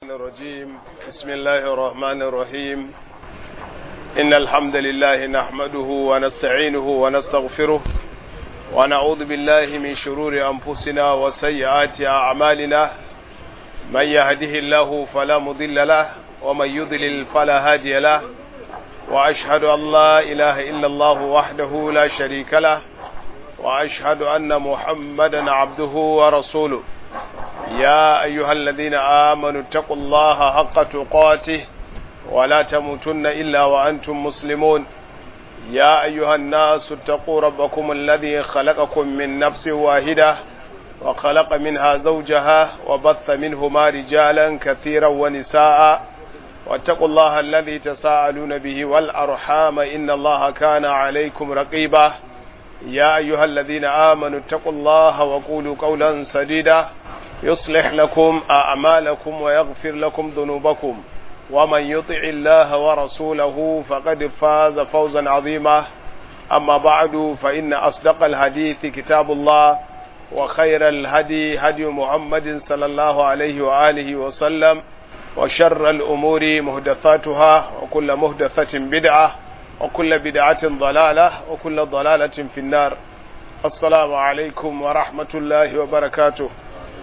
الشيطان الرجيم بسم الله الرحمن الرحيم إن الحمد لله نحمده ونستعينه ونستغفره ونعوذ بالله من شرور أنفسنا وسيئات أعمالنا من يهده الله فلا مضل له ومن يضلل فلا هادي له وأشهد أن لا إله إلا الله وحده لا شريك له وأشهد أن محمدا عبده ورسوله يا أيها الذين آمنوا اتقوا الله حق تقاته ولا تموتن إلا وأنتم مسلمون يا أيها الناس اتقوا ربكم الذي خلقكم من نفس واحدة وخلق منها زوجها وبث منهما رجالا كثيرا ونساء واتقوا الله الذي تساءلون به والأرحام إن الله كان عليكم رقيبا يا أيها الذين آمنوا اتقوا الله وقولوا قولا سديدا يصلح لكم أعمالكم ويغفر لكم ذنوبكم ومن يطع الله ورسوله فقد فاز فوزا عظيما أما بعد فإن أصدق الحديث كتاب الله وخير الهدي هدي محمد صلى الله عليه وآله وسلم وشر الأمور مهدثاتها وكل مهدثة بدعة وكل بدعة ضلالة وكل ضلالة في النار السلام عليكم ورحمة الله وبركاته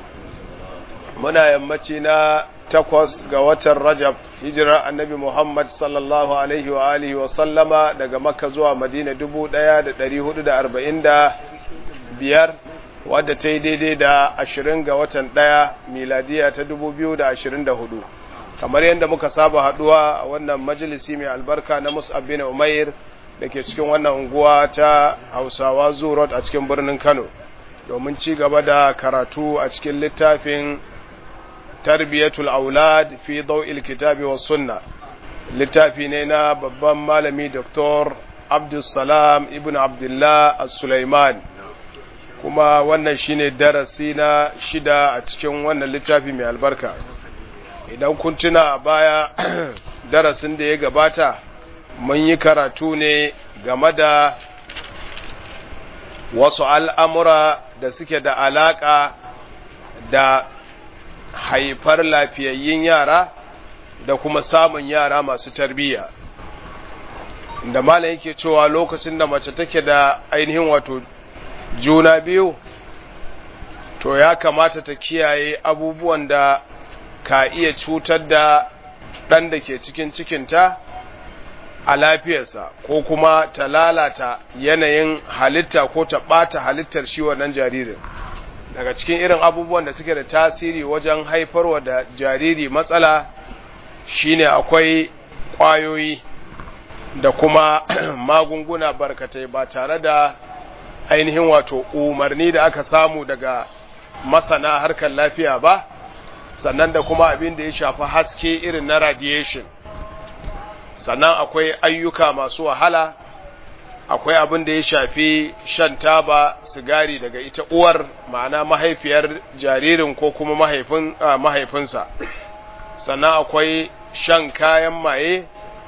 muna yammaci na takwas ga watan rajab hijirar annabi muhammad sallallahu alaihi wa alihi wa sallama daga makka zuwa madina dubu ɗaya da ɗari hudu da arba'in da biyar wadda ta yi daidai da ashirin ga watan ɗaya miladiya ta dubu biyu da ashirin da hudu kamar yadda muka saba haɗuwa a wannan majalisi mai albarka na mus'ab bin umair da ke cikin wannan unguwa ta hausawa zoo a cikin birnin kano domin ci gaba da karatu a cikin littafin tarbiyatul aulad fi daw'il kitabi was sunna littafi ne na babban malami Dr. Abdulsalam ibn Abdullah As-Sulaiman kuma wannan shine darasi na shida a cikin wannan littafi mai albarka idan kun tuna a baya darasin da ya gabata mun yi karatu ne game da wasu al'amura da suke da alaƙa da haifar lafiyayyun yara da kuma samun yara masu tarbiyya da malam yake cewa lokacin da mace take da ainihin wato juna biyu to ya kamata ta kiyaye abubuwan da ka iya cutar da ɗan da ke cikin cikinta a lafiyarsa ko kuma ta lalata yanayin halitta ko ta ɓata halittar shi wannan jaririn daga cikin irin abubuwan da suke da tasiri wajen haifarwa da jariri matsala shine akwai ƙwayoyi da kuma magunguna barkatai ba tare da ainihin wato umarni da aka samu daga masana harkar lafiya ba sannan da kuma abin da ya shafi haske irin na radiation sannan akwai ayyuka masu wahala akwai abin da ya shafi shan taba sigari daga ita uwar ma'ana mahaifiyar jaririn ko kuma mahaifin mahaifinsa sannan akwai shan kayan maye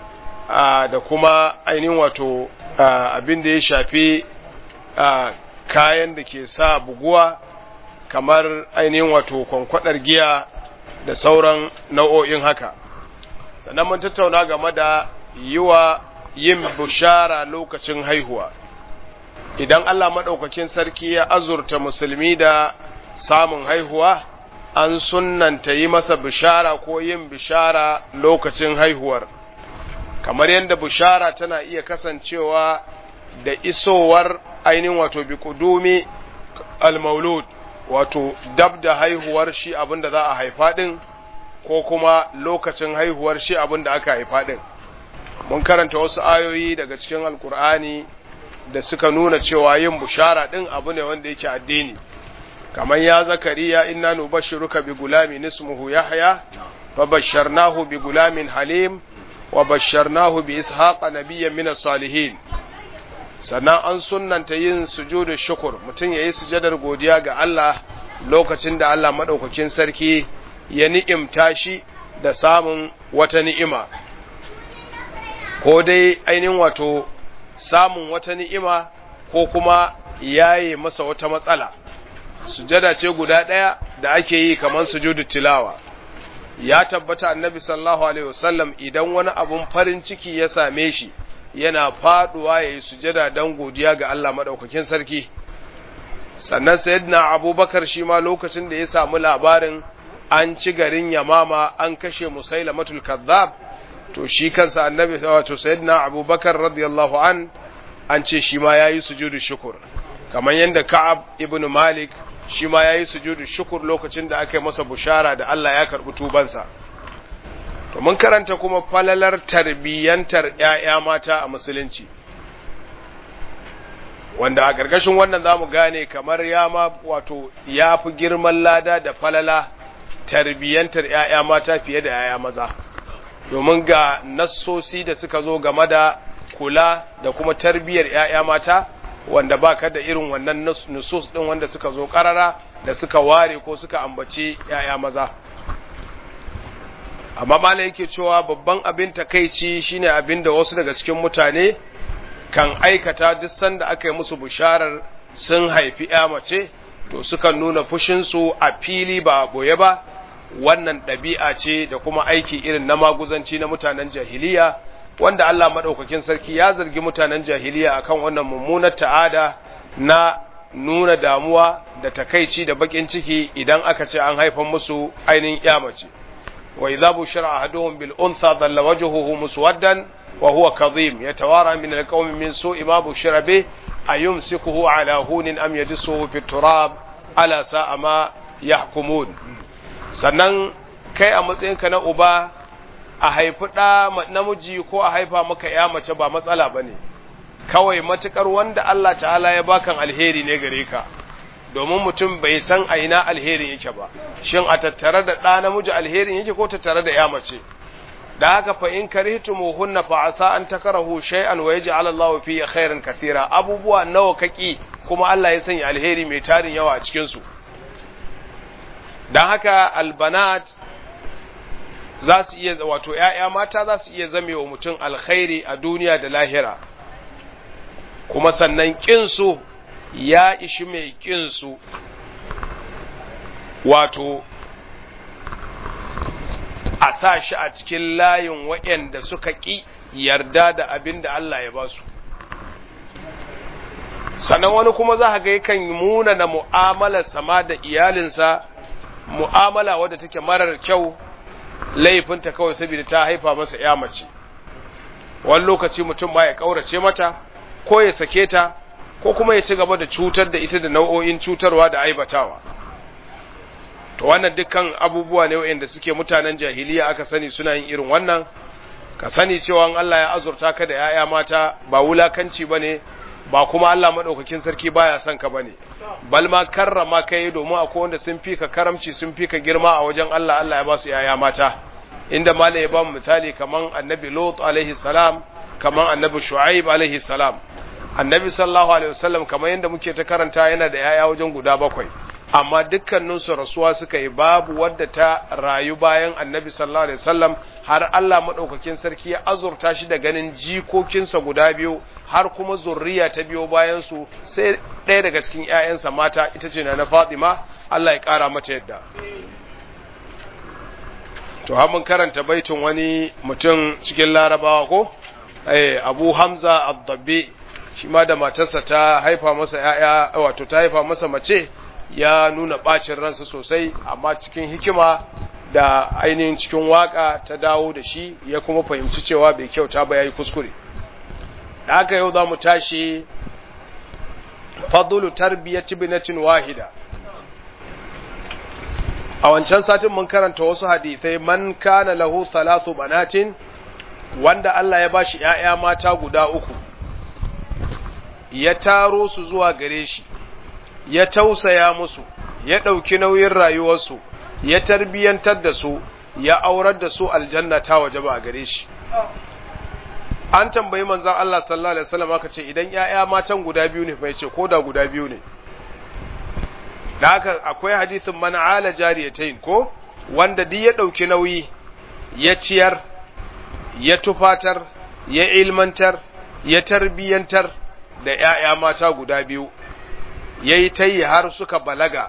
da kuma ainihin wato abin da ya shafi kayan da ke sa buguwa kamar ainihin wato kwankwadar giya da sauran nau'o'in haka sannan mun tattauna game da yiwa yin bushara lokacin haihuwa idan Allah maɗaukakin sarki ya azurta musulmi da samun haihuwa an sunnanta yi masa bishara ko yin bishara lokacin haihuwar kamar yadda bishara tana iya kasancewa da isowar ainihin wato bi kudumi al-maulud wato dab da haihuwar shi abinda za a haifa din ko kuma lokacin haihuwar shi abinda aka haifa din mun karanta wasu ayoyi daga cikin alkur'ani da suka nuna cewa yin bushara din abu ne wanda yake addini kamar ya zakariya inna nubashshiruka bi gulamin ismuhu yahya fa basharnahu bi gulamin halim wa basharnahu bi ishaqa nabiyyan min salihin sannan an sunnanta yin sujudu shukur mutum yayi sujadar godiya ga Allah lokacin da Allah madaukakin sarki ya ni'imta shi da samun wata ni'ima ko dai ainihin wato samun wata ni'ima ko kuma yaye masa wata matsala sujada ce guda ɗaya da ake yi kamar sujudu tilawa ya tabbata annabi sallallahu alaihi wasallam idan wani abun farin ciki ya same shi yana faduwa ya yi sujada don godiya ga Allah maɗaukakin sarki sannan sayyidina abubakar shi ma lokacin da ya samu labarin an ci garin yamama an kashe musailamatul kazzab to shi kansa annabi wato sayyidina abubakar radiyallahu an an ce shi ma yayi sujudu shukur kamar yadda ka'ab ibn malik shi ma yayi sujudu shukur lokacin da aka yi masa bushara da Allah ya karbi tubansa to mun karanta kuma falalar tarbiyyantar ƴaƴa mata a musulunci wanda a ƙarƙashin wannan zamu gane kamar ya ma wato ya fi girman lada da falala tarbiyyantar ƴaƴa mata fiye da ƴaƴa maza domin ga nassosi da suka zo game da kula da kuma tarbiyyar ƴaƴa mata wanda ba ka da irin wannan nusus ɗin wanda suka zo ƙarara da suka ware ko suka ambaci ƴaƴa maza amma malam yake cewa babban abin takeici shine abin da wasu daga cikin mutane kan aikata duk sanda aka yi musu bisharar sun haifi ƴa mace to sukan nuna fushinsu a fili ba boye ba wannan ɗabi'a ce da kuma aiki irin na maguzanci na mutanen jahiliya wanda Allah maɗaukakin sarki ya zargi mutanen jahiliya akan wannan mummunar ta'ada na nuna damuwa da takaici da bakin ciki idan aka ce an haifan musu ainihin mace wa idza bushira ahaduhum bil untha dhalla wajhuhu muswaddan wa huwa kadhim yatawara min al qawmi min su'i ma bushira bih ayumsikuhu ala hunin am yadsuhu fi turab ala sa'a ma yahkumun sannan kai a matsayinka na uba a haifi ɗa namiji ko a haifa maka ya mace ba matsala ba ne kawai matukar wanda Allah ta'ala ya bakan alheri ne gare ka domin mutum bai san a ina alherin yake ba shin a tattare da ɗa namiji alherin yake ko tattare da ya mace da haka fa in karihtumuhunna fa asa an takarahu shay'an wa yaj'al Allahu fihi khairan kathira abubuwa nawa kaki kuma Allah ya sanya alheri mai tarin yawa a cikin su dan haka albanat za su iya wato ‘ya'ya mata za su iya zame wa mutum alkhairi a duniya da lahira kuma sannan ƙinsu ya ishi mai ƙinsu wato a sa shi a cikin layin waɗanda suka ƙi yarda da abin da Allah ya ba su sannan wani kuma za ga yakan muna na mu'amalar sama da iyalinsa mu'amala wadda take marar kyau laifinta kawai saboda ta haifa masa ya mace wani lokaci mutum ba ya kaurace mata ko ya sake ta ko kuma ya ci gaba da cutar da ita da nau'o'in cutarwa da aibatawa to wannan dukkan abubuwa ne wa'anda suke mutanen jahiliya aka sani suna yin irin wannan ka sani cewa Allah ya azurta ka da 'ya'ya mata ba wulakanci bane ba kuma Allah madaukakin sarki baya son ka bane bal ma karrama kai domin akwai wanda sun fi ka karamci sun fi ka girma a wajen Allah Allah ya ba su yaya mata inda malai ya ba mu misali kaman annabi Lut alaihi salam kaman annabi Shu'aib alaihi salam annabi sallallahu alaihi wasallam kaman yanda muke ta karanta yana da yaya wajen guda bakwai amma dukkanin su rasuwa suka yi babu wadda ta rayu bayan annabi sallallahu alaihi wasallam har Allah madaukakin sarki ya azurta shi da ganin jikokinsa guda biyu har kuma zurriya ta biyo bayan su sai ɗaya daga cikin ƴaƴansa mata ita ce na Fatima Allah ya ƙara mata yadda to har mun karanta baitin wani mutum cikin Larabawa ko eh Abu Hamza Ad-Dabbi shi ma da matarsa ta haifa masa ƴaƴa wato ta haifa masa mace ya nuna bacin ransa sosai amma cikin hikima da ainihin cikin waka ta dawo da shi ya kuma fahimci cewa bai kyauta ba yayi kuskure da haka yau za mu tashi fadlu tarbiyyati binatin wahida a wancan satin mun karanta wasu hadisai man kana lahu thalathu banatin wanda Allah ya bashi ƴaƴa mata guda uku ya taro su zuwa gare shi ya tausaya musu ya ɗauki nauyin rayuwarsu ya tarbiyyantar da su ya aurar da su aljanna ta waje ba a gare shi an tambayi manzan Allah sallallahu alaihi wasallam aka ce idan ƴaƴa matan guda biyu ne mai ce ko da guda biyu ne da haka akwai hadisin man ala jariyatayn ko wanda duk ya ɗauki nauyi ya ciyar ya tufatar ya ilmantar ya tarbiyyantar da ƴaƴa mata guda biyu yayi tayi har suka balaga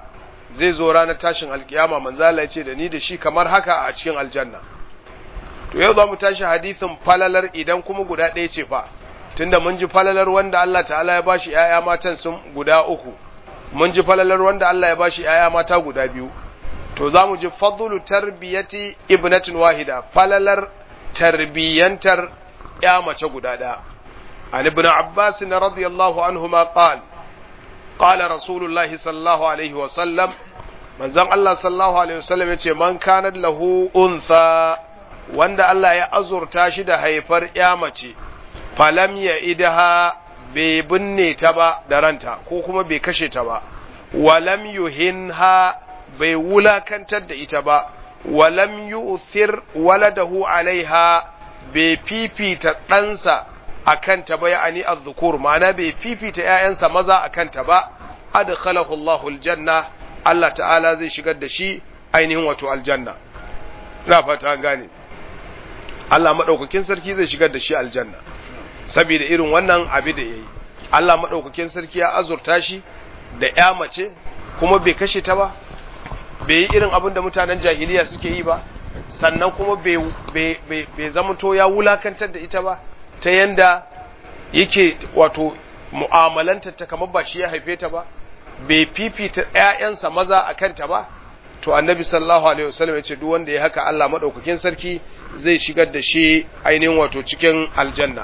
zai zo ranar tashin alkiyama manzo Allah ya ce da ni da shi kamar haka a cikin aljanna to yau za mu tashi hadisin falalar idan kuma guda ɗaya ce fa tunda mun ji falalar wanda Allah ta'ala ya bashi ‘ya'ya matan sun guda uku mun ji falalar wanda Allah ya bashi ‘ya'ya mata guda biyu to za mu ji fadlu tarbiyati ibnatin wahida falalar tarbiyyantar ‘ya mace guda ɗaya an ibn abbas na radiyallahu anhu ma qal qala rasulullahi sallallahu alaihi wa sallam manzon Allah sallallahu alaihi wa sallam yace man kana lahu untha wanda Allah ya azurta shi da haifar ‘ya mace falam ya idaha bai binne ta ba da ranta ko kuma bai kashe ta ba walam yuhinha bai wulakantar da ita ba walam yu'thir waladahu alaiha bai fifita ɗansa a kanta ba ya'ani az-zukur ma'ana bai fifita ‘ya'yansa maza a kanta ba adkhalahu Allahu aljanna Allah ta'ala zai shigar da shi ainihin wato aljanna ina fata gane Allah madaukakin sarki zai shigar da shi aljanna saboda irin wannan abi da yayi Allah madaukakin sarki ya azurta shi da ƴa mace kuma bai kashe ta ba bai yi irin abin da mutanen jahiliya suke yi ba sannan kuma bai bai bai zamanto ya wulakantar da ita ba ta yanda yake wato mu'amalanta ta kamar ba shi ya haife ta ba bai fifita ƴaƴansa maza a kanta ba to annabi sallallahu alaihi wasallam ya ce duk wanda ya haka Allah madaukakin sarki zai shigar da shi ainihin wato cikin aljanna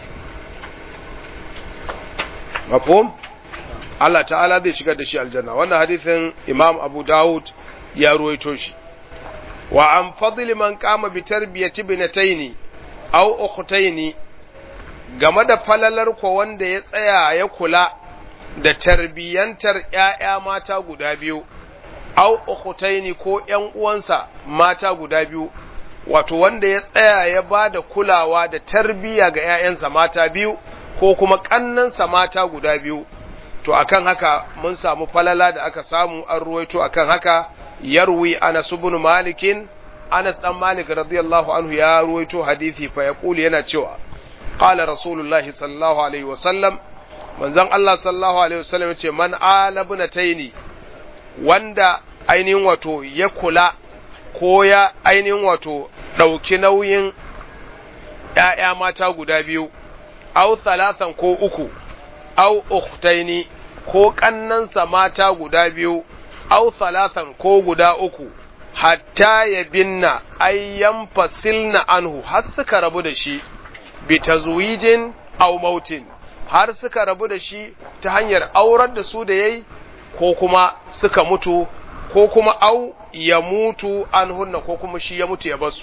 mafhum Allah ta'ala zai shigar da shi aljanna wannan hadithin Imam Abu Dawud ya ruwaito shi wa an fadli man qama bi tarbiyati binataini aw ukhtaini game da falalar ko wanda ya tsaya ya kula da tarbiyantar ƴaƴa mata guda biyu aw ukhtaini ko ƴan uwansa mata guda biyu wato wanda ya tsaya ya ba da kulawa da tarbiya ga ƴaƴansa mata biyu ko kuma ƙannansa mata guda biyu to akan haka mun samu falala da aka samu an ruwaito akan haka yarwi Anas ibn Malikin Anas dan Malik radiyallahu anhu ya ruwaito hadisi fa yaqulu yana cewa qala rasulullah sallallahu alaihi wasallam manzon Allah sallallahu alaihi wasallam yace man ala bunataini wanda ainihin wato ya kula ko ya ainihin wato ɗauki nauyin ‘ya'ya mata guda biyu, au salasan ko uku, au uktaini ko ƙannansa mata guda biyu, au salasan ko guda uku, hatta ya binna ayyan fasilna anhu har suka rabu da shi, bi tazwijin au mautin, har suka rabu da shi ta hanyar aurar da su da yayi ko kuma suka mutu ko kuma au ya mutu an hunna ko kuma shi ya mutu ya basu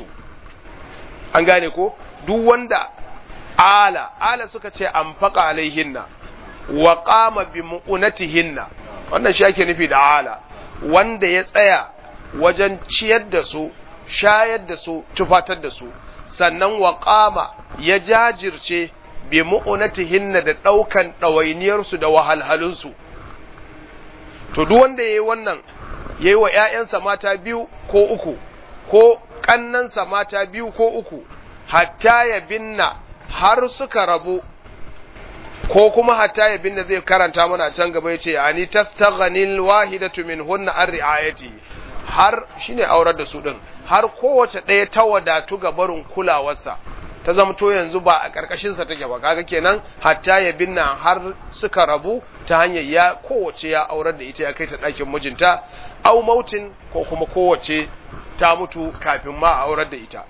an gane ko duk wanda ala ala suka ce an faƙa alaihinna wa qama bi mu'unatihinna wannan shi ake nufi da ala wanda ya tsaya wajen ciyar da su shayar da su tufatar da su sannan wa qama ya jajirce bi mu'unatihinna da ɗaukan ɗawainiyarsu da wahalhalunsu to duk wanda ya yi wannan ya yi wa ‘ya'yansa mata biyu ko uku, ko ƙannansa mata biyu ko uku, hatta ya binna har suka rabu, ko kuma hatta ya binna zai karanta mana can gaba ya ce, Ani tastaghanil wahidatu min hunna an ri'ayati har shine aurar da su ɗin, har kowace ɗaya ta wadatu ga barin kulawarsa. ta zamto yanzu ba a ƙarƙashinsa take ba kaga kenan hatta ya binna har suka rabu ta hanyar ya kowace ya aurar da ita ya kai ta ɗakin mijinta au mautin ko kuma kowace ta mutu kafin ma a aurar da ita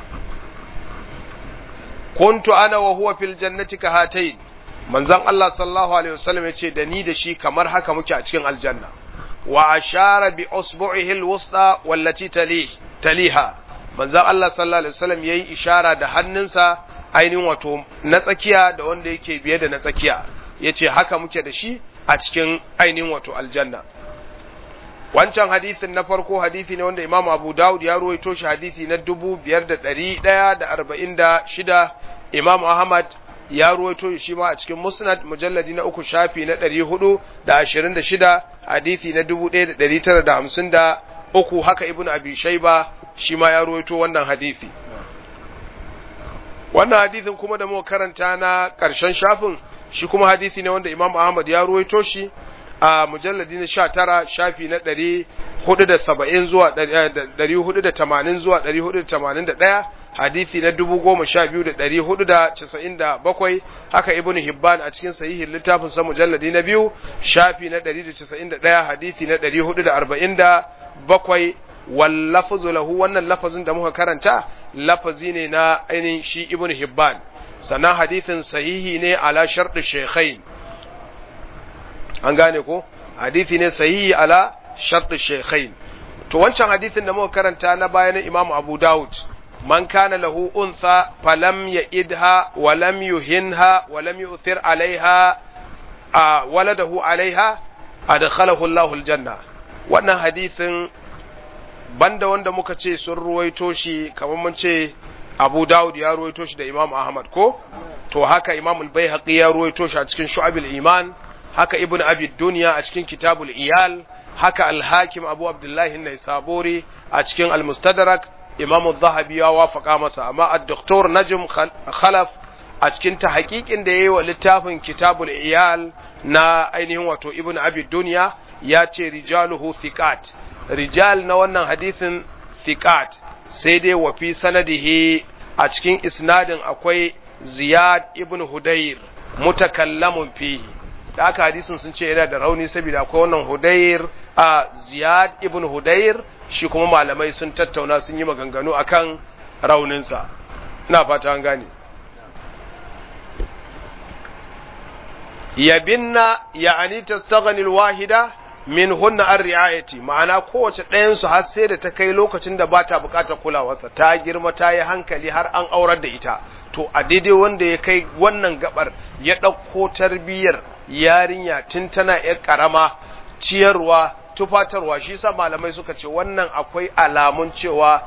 kuntu ana wa huwa fil jannati ka hatayn manzon Allah sallallahu alaihi wasallam yace da ni da shi kamar haka muke a cikin aljanna wa ashara bi usbu'ihi alwusta wallati tali taliha manzon Allah sallallahu alaihi wasallam yayi ishara da hannunsa ainihin wato na tsakiya da wanda yake biye da na tsakiya yace haka muke da shi a cikin ainihin wato aljanna wancan hadisin na farko hadisi ne wanda Imam Abu Dawud ya ruwaito shi hadisi na 5146 Imam Ahmad ya ruwaito shi ma a cikin Musnad mujalladi na uku shafi na 426 hadisi na 1953 haka Ibn Abi Shayba shi ma ya ruwaito wannan hadisi wannan hadisin kuma da muka karanta na ƙarshen shafin shi kuma hadisi ne wanda Imam Ahmad ya ruwaito shi a mujalladi na 19 shafi na 470 zuwa 480 zuwa 481 hadisi na 12497 haka ibn hibban a cikin sahihin littafin sa mujalladi na biyu shafi na 191 hadisi na 447 wal lafzu lahu wannan lafazin da muka karanta lafazi ne na ainihin shi ibn hibban sannan hadisin sahihi ne ala sharɗi shaykhain an gane ko hadisi ne sahihi ala sharɗi shaykhain to wancan hadisin da muka karanta na baya na imamu abu dawud man kana lahu untha falam ya'idha wa lam yuhinha wa lam yu'thir alaiha a waladahu alaiha adkhalahu Allahu aljanna wannan hadisin banda wanda muka ce sun ruwaito shi kamar mun ce Abu Dawud ya ruwaito shi da Imam Ahmad ko to haka Imam al-Baihaqi ya ruwaito shi a cikin Shu'abul Iman haka Ibn Abi Dunya a cikin Kitabul Iyal haka Al-Hakim Abu Abdullah an-Naisaburi a cikin Al-Mustadrak Imam al-Zahabi ya wafaka masa amma Ad-Doktor Najm Khalaf a cikin tahqiqin da yayi wa littafin Kitabul Iyal na ainihin wato Ibn Abi Dunya ya ce rijaluhu thiqat rijal na wannan hadisin thiqat sai dai wa fi sanadihi a cikin isnadin akwai Ziyad ibn Hudayr mutakallamun fihi da aka hadisin sun ce yana da rauni saboda akwai wannan Hudayr a Ziyad ibn Hudayr shi kuma malamai sun tattauna sun yi maganganu akan rauninsa ina fata an gane yabinna ya'ani tastaghni alwahida min hunna an ri'ayati ma'ana kowace ɗayan su har sai da ta kai lokacin da ba ta buƙatar kulawarsa ta girma ta yi hankali har an aurar da ita to a daidai wanda ya kai wannan gabar ya ɗauko tarbiyyar yarinya tun tana yar ƙarama ciyarwa tufatarwa shi sa malamai suka ce wannan akwai alamun cewa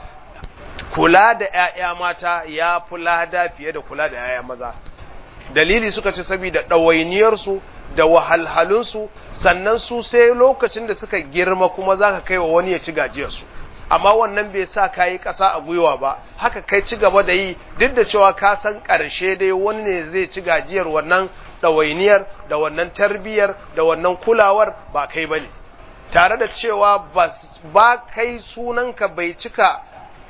kula da 'ya'ya mata ya fi lada fiye da kula da 'ya'ya maza dalili suka ce saboda ɗawainiyarsu da wahalhalunsu sannan su sai lokacin da suka girma kuma za ka kai wa wani ya ci gajiyarsu amma wannan bai sa ka yi ƙasa a gwiwa ba haka kai ci gaba da yi duk da cewa ka san ƙarshe dai wani ne zai ci gajiyar wannan ɗawainiyar da wannan tarbiyyar da wannan kulawar ba kai ba ne tare da cewa ba kai sunanka bai cika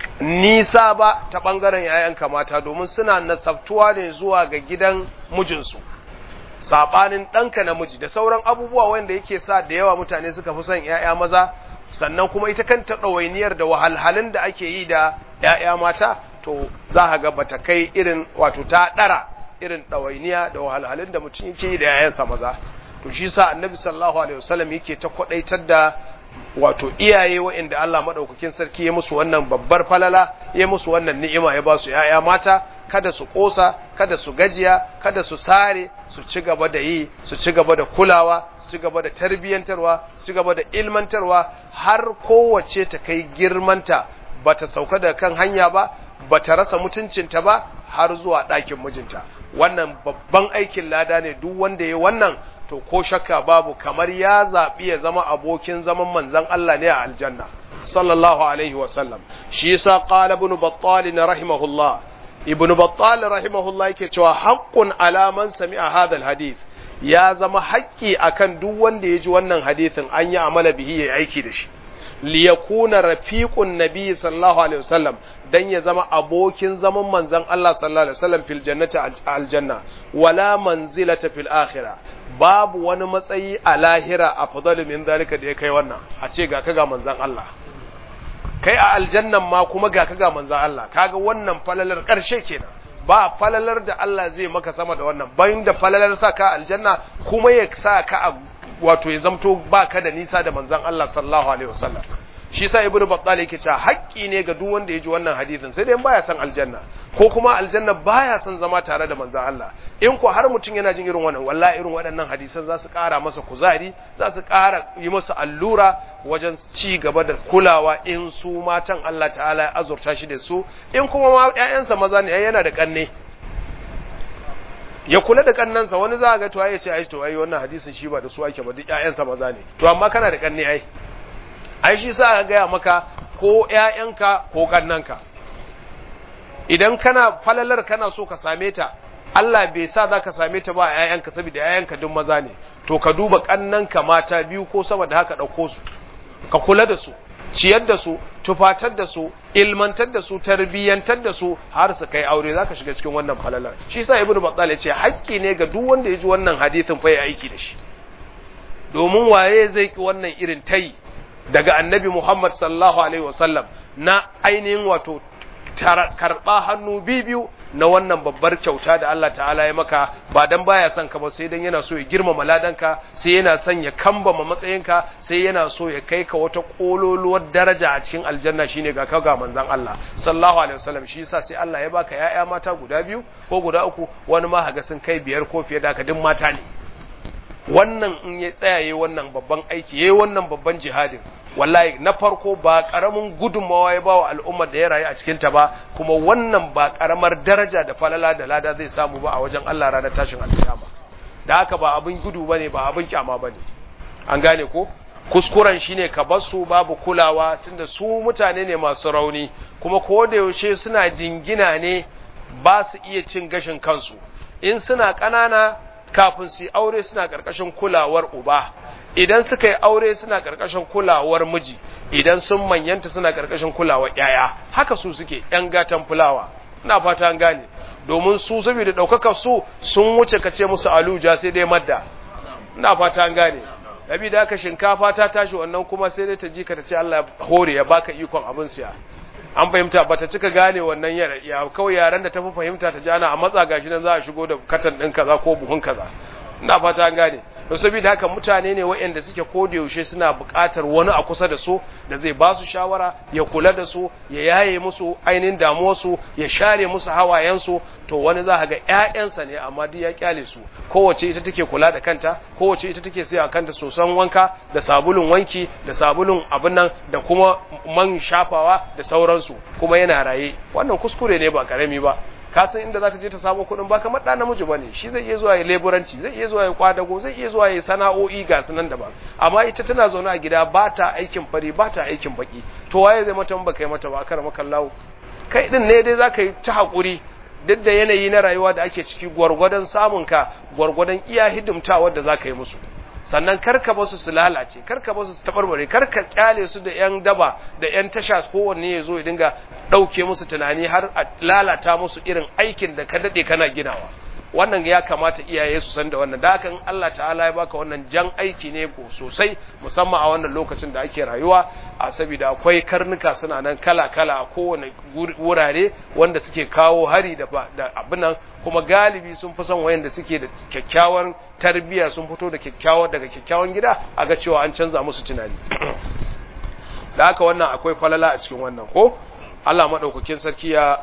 nisa ba ta ɓangaren ‘ya'yanka mata domin suna nasabtuwa ne zuwa ga gidan mijinsu saɓanin ɗanka namiji da sauran abubuwa wanda yake sa da yawa mutane suka fi son ‘ya'ya maza sannan kuma ita kanta ɗawainiyar da wahalhalun da ake yi da ‘ya'ya mata to za ka ga bata kai irin wato ta ɗara irin ɗawainiya da wahalhalun da mutum yake yi da ‘ya'yansa maza to shi sa annabi sallallahu alaihi wasallam yake ta kwaɗaitar da wato iyaye waɗanda Allah maɗaukakin sarki ya musu wannan babbar falala ya musu wannan ni'ima ya ba su ‘ya'ya mata kada su ƙosa kada su gajiya kada su sare su ci gaba da yi su ci gaba da kulawa su ci gaba da tarbiyyantarwa su ci gaba da ilmantarwa har kowace ta kai girmanta bata sauka da kan hanya ba bata rasa mutuncinta ba har zuwa ɗakin mijinta wannan babban aikin lada ne duk wanda ya wannan to ko shakka babu kamar ya zaɓi ya zama abokin zaman manzan Allah ne a aljanna sallallahu alaihi wa sallam shi yasa qala ibn battal rahimahullah ibn battal rahimahullah yake cewa haqqun ala man sami'a hadha alhadith ya zama haƙƙi akan duk wanda ya ji wannan hadithin an yi amala bihi ya aiki da shi liyakuna rafiqun nabi sallallahu alaihi wasallam dan ya zama abokin zaman manzon Allah sallallahu alaihi wasallam fil jannati aljanna wala manzilata fil akhirah babu wani matsayi a lahira a fadalu min zalika da ya kai wannan a ce ga ka ga manzon Allah kai a aljannan ma kuma ga ka ga manzon Allah kaga wannan falalar karshe kenan ba falalar da Allah zai maka sama da wannan bayan da falalar sa ka aljanna kuma ya sa ka a wato ya zamto ba ka da nisa da manzan Allah sallallahu alaihi wasallam shi sa ibnu battal yake cewa haƙƙi ne ga duk wanda ya ji wannan hadisin sai dai baya son aljanna ko kuma aljanna baya son zama tare da manzan Allah in ko har mutum yana jin irin wannan wallahi irin waɗannan hadisan za su ƙara masa kuzari za su ƙara yi masa allura wajen ci gaba da kulawa in su matan Allah ta'ala ya azurta shi da su in kuma ma ƴaƴansa maza ne yana da ƙanne ya kula da kannansa wani za a ga to ai ce ai to ai wannan hadisin shi ba da su ake ba duk ƴaƴansa maza ne to amma kana da kanne ai ai shi sa ka gaya maka ko ƴaƴanka ko kannanka idan kana falalar kana so ka same ta Allah bai sa za ka same ta ba ƴaƴanka saboda ƴaƴanka duk maza ne to ka duba kannanka mata biyu ko sama da haka ɗauko su ka kula da su ciyar da su tufatar da su ilmantar da su tarbiyyantar da su har su kai aure zaka shiga cikin wannan falalar shi yasa ibnu battal ya ce haƙƙi ne ga duk wanda ya ji wannan hadisin fa ya aiki da shi domin waye zai ki wannan irin tayi daga annabi Muhammad sallallahu alaihi wasallam na ainihin wato karɓa hannu biyu na wannan babbar kyauta da Allah ta'ala ya maka ba dan baya son ka ba sai dan yana so ya girmama ladanka sai yana son ya kambama matsayinka sai yana so ya kai ka wata kololuwar daraja a cikin aljanna shine ga ka ga manzon Allah sallallahu alaihi wasallam shi yasa sai Allah ya baka ya'ya mata guda biyu ko guda uku wani ma haga sun kai biyar ko fiye da haka duk mata ne wannan in ya tsayaye wannan babban aiki yayi wannan babban jihadin wallahi na farko ba karamin gudunmawa ya bawa al'ummar da ya rayu a cikin ta ba kuma wannan ba karamar daraja da falala da lada zai samu ba a wajen Allah ranar tashin alkiyama da haka ba abin gudu bane ba abin kyama bane an gane ko kuskuren shine ka bar su babu kulawa tunda su mutane ne masu rauni kuma ko da yaushe suna jingina ne ba su iya cin gashin kansu in suna ƙanana kafin su yi aure suna ƙarƙashin kulawar uba idan suka yi aure suna ƙarƙashin kulawar miji idan sun manyanta suna ƙarƙashin kulawar yaya haka su suke ‘yan gatan fulawa ina fata an gane domin su saboda ɗaukakar su sun wuce ka ce musu aluja sai dai madda ina fata an gane yabi da aka shinkafa ta tashi wannan kuma sai dai ta ji ka ta ce Allah hore ya baka ikon abin siya an fahimta ba ta cika gane wannan ya kawai yaran da ta fi fahimta ta jana a matsa gashi nan za a shigo da katan ɗin kaza ko buhun kaza ina fata an gane to saboda haka mutane ne waɗanda suke koda yaushe suna buƙatar wani a kusa da su da zai ba su shawara ya kula da su ya yaye musu ainihin damuwarsu ya share musu hawayensu to wani za ga ƴaƴansa ne amma duk ya kyale su kowace ita take kula da kanta kowace ita take saya kanta sosan wanka da sabulun wanki da sabulun abin nan da kuma man shafawa da sauransu kuma yana raye wannan kuskure ne ba karami ba ka san inda za ta je ta samu kuɗin ba kamar ɗa namiji ba ne shi zai iya zuwa ya leburanci zai iya zuwa ya kwadago zai iya zuwa ya sana'o'i ga su nan daban amma ita tana zaune a gida ba ta aikin fari ba ta aikin baki to waye zai mata ba kai mata ba kar maka lawo kai din ne dai zaka yi ta hakuri duk da yanayi na rayuwa da ake ciki gwargwadon samun ka gwargwadon iya hidimtawa da zaka yi musu sannan karka basu su lalace karka basu su tabarbare karka kyale su da yan daba da yan tasha kowanne ya zo ya dinga ɗauke musu tunani har a lalata musu irin aikin da ka daɗe kana ginawa wannan ya kamata iyaye su san da wannan da haka in Allah ta'ala ya baka wannan jan aiki ne ko sosai musamman a wannan lokacin da ake rayuwa a saboda akwai karnuka suna nan kala kala a kowane wurare wanda suke kawo hari da da abinan kuma galibi sun fi son wayanda suke da kyakkyawan tarbiyya sun fito da kyakkyawan daga kyakkyawan gida a ga cewa an canza musu tunani da haka wannan akwai falala a cikin wannan ko Allah madaukakin sarki ya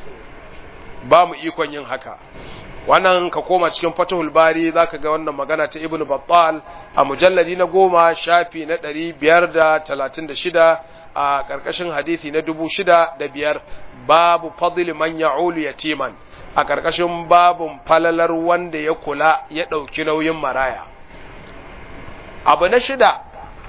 ba mu ikon yin haka wannan ka koma cikin fatahul bari zaka ga wannan magana ta ibnu battal a mujalladi na goma shafi na ɗari biyar da talatin da shida a ƙarƙashin hadithi na dubu shida da biyar babu fadli man ya'ulu yatiman a ƙarƙashin babun falalar wanda ya kula ya ɗauki nauyin maraya abu na shida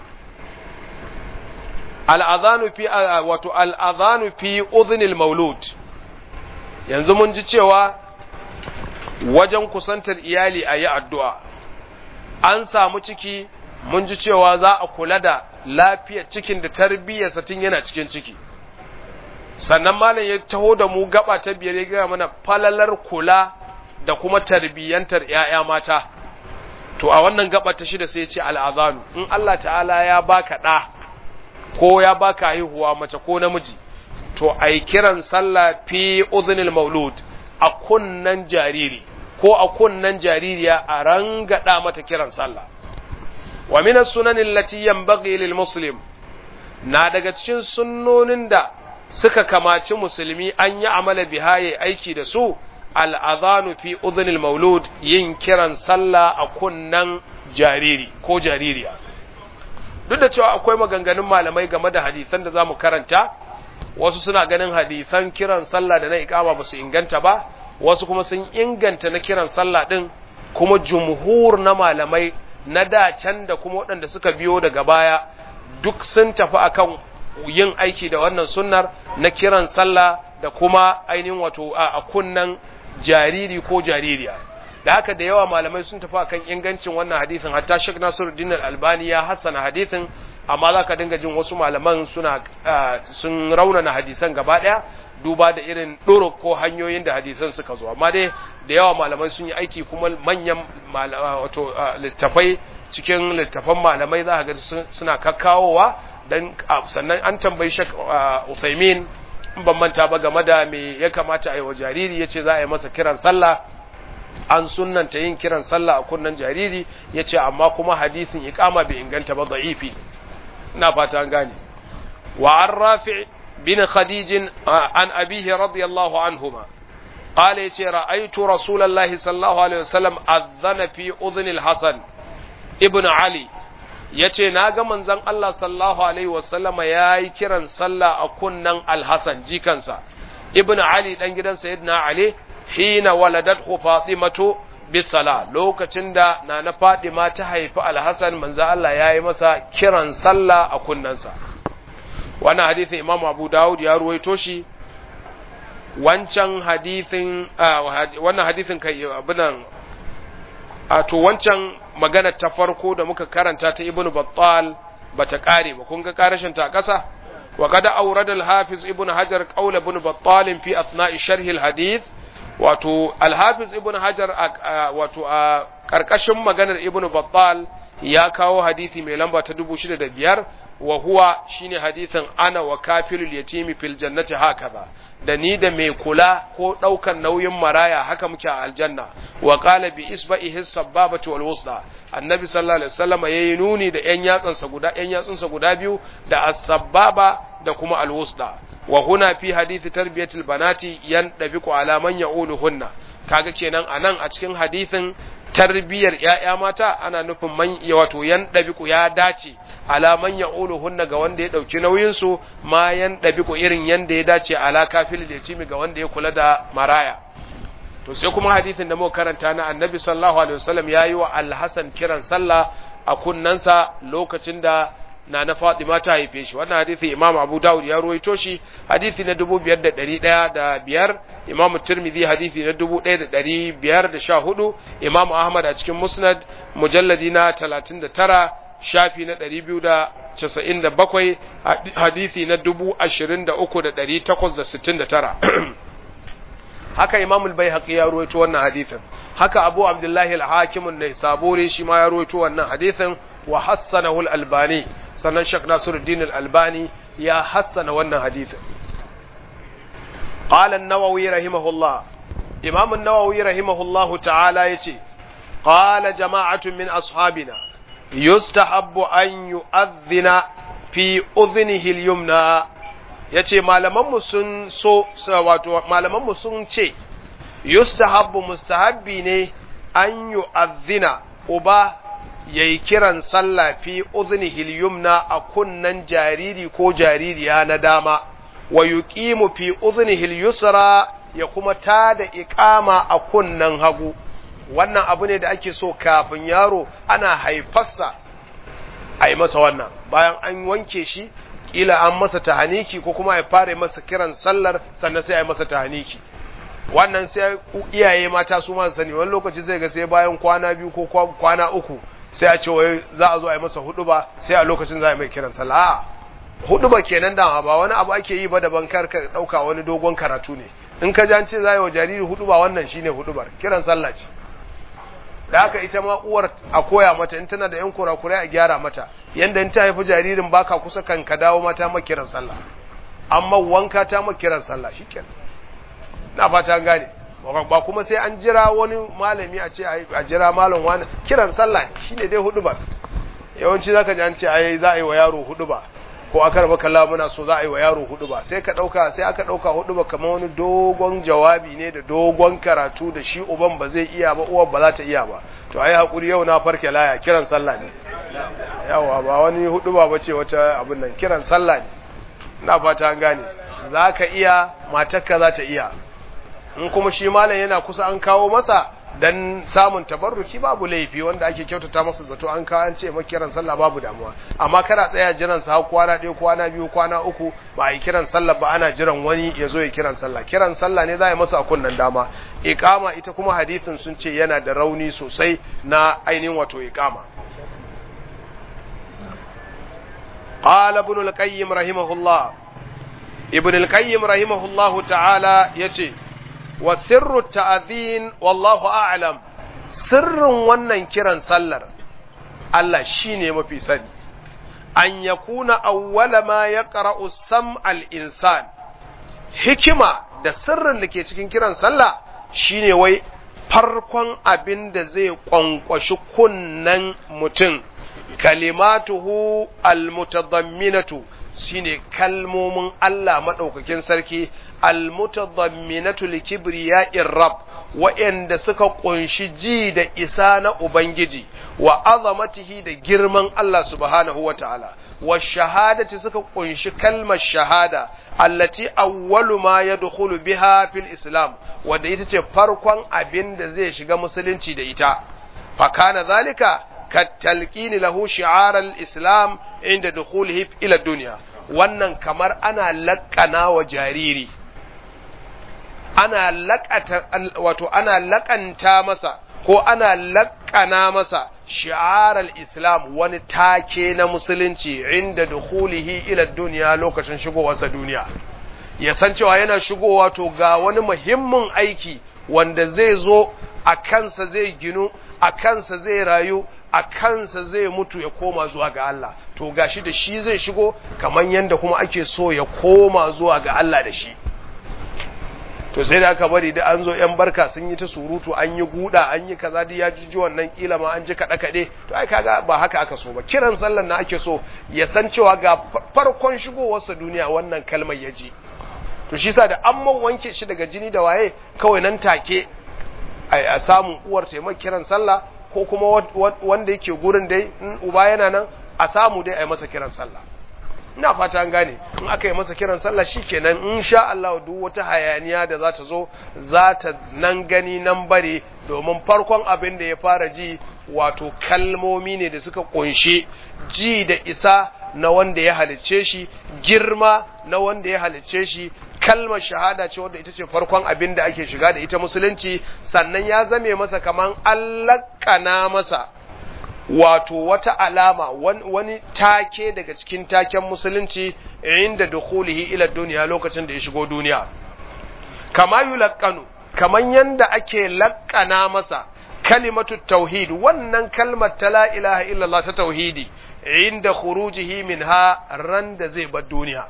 al'adhanu fi wato al'adhanu fi udhnil maulud yanzu mun ji cewa wajen kusantar iyali a yi addu'a, an samu ciki mun ji cewa za a kula da lafiyar cikin da tarbiyyarsa tun yana cikin ciki. Sannan malam ya taho da mu gaba ta biyar ya gaya mana falalar kula da kuma tarbiyyantar ‘ya'ya mata. To, a wannan gaba ta shida sai ce al'azanu, in Allah ta'ala ya baka ɗa, ko ya baka haihuwa mace ko namiji, to, ai kiran sallah fi uzinil maulud a kunnan jariri. ko a kunnan jaririya a rangada mata kiran sallah wa min as-sunan allati yanbaghi lil muslim na daga cikin sunnonin da suka kamaci musulmi an yi amala biha yayi aiki da su al-adhanu fi udhnil maulud yin kiran sallah a kunnan jariri ko jaririya duk da cewa akwai maganganun malamai game da hadisan da zamu karanta wasu suna ganin hadisan kiran sallah da na iqama ba su inganta ba wasu kuma sun inganta na kiran sallah ɗin kuma jumhur na malamai na da can da kuma waɗanda suka biyo daga baya duk sun tafi akan yin aiki da wannan sunnar na kiran sallah da kuma ainihin wato a kunnan jariri ko jaririya da haka da yawa malamai sun tafi akan ingancin wannan hadisin hatta Sheikh Nasiruddin Al-Albani ya hassana hadisin amma za ka dinga jin wasu malaman suna sun raunana hadisan gaba ɗaya duba da irin ɗoro ko hanyoyin da hadisan suka zo amma dai da yawa malamai sun yi aiki kuma manyan wato littafai cikin littafan malamai za ka ga suna kakkawowa dan sannan an tambayi shak Usaimin in ban manta ba game da me ya kamata a yi wa jariri yace za a yi masa kiran sallah an sunnanta yin kiran sallah a kunnan jariri yace amma kuma hadisin iqama bai inganta ba da'ifi ina fata an gane wa an rafi bin khadij an abihi radiyallahu anhuma قال يتي رأيت رسول الله صلى الله عليه وسلم أذن في أذن الحسن ابن علي yace na ga manzon Allah sallallahu alaihi wasallam yayi kiran sallah a kunnan Al-Hasan jikansa Ibn Ali dan gidan Sayyidina Ali hina waladathu Fatimatu bisala lokacin da nana Fatima ta haifi Al-Hasan manzon Allah yayi masa kiran sallah a kunnansa wannan hadisin Imam Abu Dawud ya ruwaito shi wancan hadithin wannan hadithin kai abinan a to wancan magana ta farko da muka karanta ta ibnu battal bata kare ba kun ga karashin ta kasa wa kada awrada al-hafiz ibnu hajar qawl ibnu battal fi athna'i sharh al-hadith wato al-hafiz ibnu hajar wato a karkashin maganar ibnu battal ya kawo hadisi mai lamba ta 6005 wa huwa shine hadisin ana wa kafilul yatimi fil jannati hakaza da ni da mai kula ko daukan nauyin maraya haka muke a aljanna wa qala bi isba'ihi sababati wal wusda annabi sallallahu alaihi wasallam yayi nuni da yan yatsansa guda yan yatsunsa guda biyu da as-sababa da kuma al wusda wa huna fi hadisi tarbiyatul banati yan dabiqu ala man ya'uluhunna kaga kenan anan a cikin hadisin tarbiyar ‘ya'ya mata ana nufin man wato yan ɗabiku ya dace alaman ya hunna ga wanda ya ɗauki nauyinsu ma yan ɗabiku irin yanda ya dace ala kafil da cimi ga wanda ya kula da maraya to sai kuma hadisin da muka karanta na annabi sallallahu alaihi wasallam ya yi wa alhassan kiran sallah a kunnansa lokacin da na na Fatima ta haife shi wannan hadisi Imam Abu Dawud ya ruwaito shi hadisi na 5105 Imam Tirmidhi hadisi na 1514 Imam Ahmad a cikin Musnad mujalladi na 39 shafi na 297 hadisi na 23869 haka Imam al-Baihaqi ya ruwaito wannan hadisin haka Abu Abdullah al-Hakim an-Naisaburi shi ma ya ruwaito wannan hadisin wa hassanahu al-Albani sannan Sheikh Nasiruddin Al-Albani ya hassana wannan hadithin. Qala an-Nawawi rahimahullah Imam an-Nawawi rahimahullah ta'ala yace qala jama'atun min ashabina yustahabbu an yu'adhdhina fi udhnihi al-yumna yace malaman mu sun so wato malaman mu sun ce yustahabbu mustahabbi ne an yu'adhdhina uba ya yi kiran sallah fi uznihil yumna a kunnan jariri ko jaririya na dama wa yuqimu fi uznihil yusra ya kuma tada iqama a kunnan hagu wannan abu ne da ake so kafin yaro ana haifarsa a yi masa wannan bayan an wanke shi kila an masa tahaniki ko kuma ya fara masa kiran sallar sannan sai a yi masa tahaniki wannan sai iyaye mata su ma sani wani lokaci zai ga sai bayan kwana biyu ko kwana uku sai a ce wai za a zo a yi masa hudu ba sai a lokacin za a mai kiran sallah a hudu ba kenan da ba wani abu ake yi ba daban kar ka dauka wani dogon karatu ne in ka ji an ce za a yi wa jariri hudu ba wannan shine hudubar kiran sallah ce da haka ita ma uwar a koya mata in tana da yan kurakurai a gyara mata yanda in ta haifi jaririn baka kusa kan ka dawo mata ma kiran sallah amma wanka ta ma kiran sallah shikenan na fata gane ba kuma sai an jira wani malami a ce a jira malam wani kiran sallah shine dai hudu ba yawanci zaka ji an ce ai za a yi wa yaro hudu ba ko aka raba kalla muna so za a yi wa yaro hudu ba sai ka dauka sai aka dauka hudu ba kamar wani dogon jawabi ne da dogon karatu da shi uban ba zai iya ba uwar ba za ta iya ba to ai hakuri yau na farke laya kiran sallah ne yawa ba wani hudu ba bace wata abin nan kiran sallah ne ina fata an gane zaka iya matarka za ta iya in kuma shi malam yana kusa an kawo masa dan samun tabarruki babu laifi wanda ake kyautata masa zato an kawo an ce ma kiran sallah babu damuwa amma kana tsaya jiran sa har kwana ɗaya kwana biyu kwana uku ba a yi kiran sallah ba ana jiran wani ya zo ya kiran sallah kiran sallah ne za a yi masa a kunnan dama iqama ita kuma hadithin sun ce yana da rauni sosai na ainihin wato iqama قال ابن القيم رحمه الله ابن القيم رحمه الله تعالى يجي وسر التأذين والله أعلم سر wannan kiran sallar Allah shine mafi sani an yakuna awwala ma yaqra'u sam'al insan hikima da sirrin da ke cikin kiran sallah shine wai farkon abin da zai kwankwashi kunnan mutum kalimatuhu almutadamminatu shine kalmomin Allah madaukakin sarki almutadamminatu likibriya'ir rabb wa'anda suka kunshi ji da isa na ubangiji wa azamatihi da girman Allah subhanahu wata'ala wa shahadati suka kunshi kalmar shahada allati awwalu ma yadkhulu biha fil islam wanda ita ce farkon abin da zai shiga musulunci da ita fa kana zalika كالتلقين له شعار الإسلام عند دخوله إلى الدنيا wannan kamar ana laƙana wa jariri ana laƙata wato ana laƙanta masa ko ana laƙana masa shi'arar islam wani take na musulunci inda dukhulihi ila duniya lokacin shigowarsa duniya ya san cewa yana shigowa to ga wani muhimmin aiki wanda zai zo a kansa zai ginu a kansa zai rayu a kansa zai mutu ya koma zuwa ga Allah to gashi da shi zai shigo kamar yadda kuma ake so ya koma zuwa ga Allah da shi to sai da aka bari da an zo yan barka sun yi ta surutu an yi guda an yi kaza da ya jiji wannan kila ma an ji kaɗe kaɗe to ai kaga ba haka aka so ba kiran sallan na ake so ya san cewa ga farkon shigowarsa duniya wannan kalmar ya ji to shi sa da an man wanke shi daga jini da waye kawai nan take a samun uwar taimaka kiran sallah ko kuma wanda yake gurin dai in uba yana nan a samu dai a yi masa kiran sallah ina fata an gane in aka yi masa kiran sallah shikenan in sha Allah duk wata hayaniya da za ta zo za ta nan gani nan bare domin farkon abin da ya fara ji wato kalmomi ne da suka kunshi ji da isa na wanda ya halicce shi girma na wanda ya halicce shi kalmar shahada ce wadda ita ce farkon abin da ake shiga da ita musulunci sannan ya zame masa kaman allakana masa wato wata alama wani take daga cikin taken musulunci inda dukhulihi ila duniya lokacin da ya shigo duniya kama yulaqqanu kaman yanda ake lakkana masa kalimatu tauhid wannan kalmar ta la ilaha illallah ta tauhidi inda khurujihi minha ran da zai bar duniya